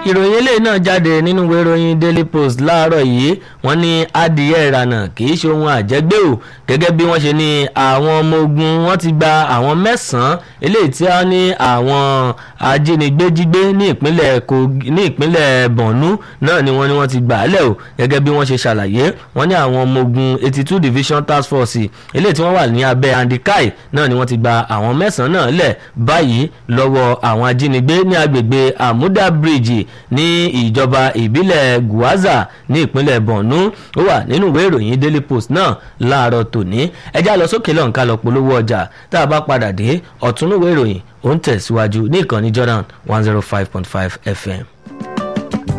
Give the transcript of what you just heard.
ìròyìn eléyìí náà jáde nínú ìwé ìròyìn daily post láàárọ̀ yìí wọ́n ní adìyẹ ìrànà kì í ṣe ohun àjẹgbé o gẹ́gẹ́ bí wọ́n ṣe ní àwọn ọmọ ogun wọ́n ti gba àwọn mẹ́sàn-án eléyìí tí wọ́n ní àwọn ajínigbé jígbé ní ìpínlẹ̀ Kogi ní ìpínlẹ̀ Borno náà ni wọ́n ní wọ́n ti gbà á lẹ̀ o gẹ́gẹ́ bí wọ́n ṣe ṣàlàyé wọ́n ní àwọn ọmọ ogun eighty two division task force eléyìí tí wọ́n wà ní abẹ́ andikai náà ni wọ́n ti gba àwọn mẹ́sàn-án náà lẹ̀ báyìí lọ́wọ́ àwọn ajínigbé ní agbègbè Amuda bridge ní ìjọba ìbílẹ̀ Gwaza ní ìpínlẹ̀ Borno ó wà nínú ìwé ìròyìn Daily Post náà láàárọ̀ tòní ẹjá lọ sókè lọ́nkà lọ polówó ọjà tá a bá padà dé ọ̀túnúwé ìròyìn ó ń tẹ̀síwájú ní ìkànnì Jordan one zero five point five FM.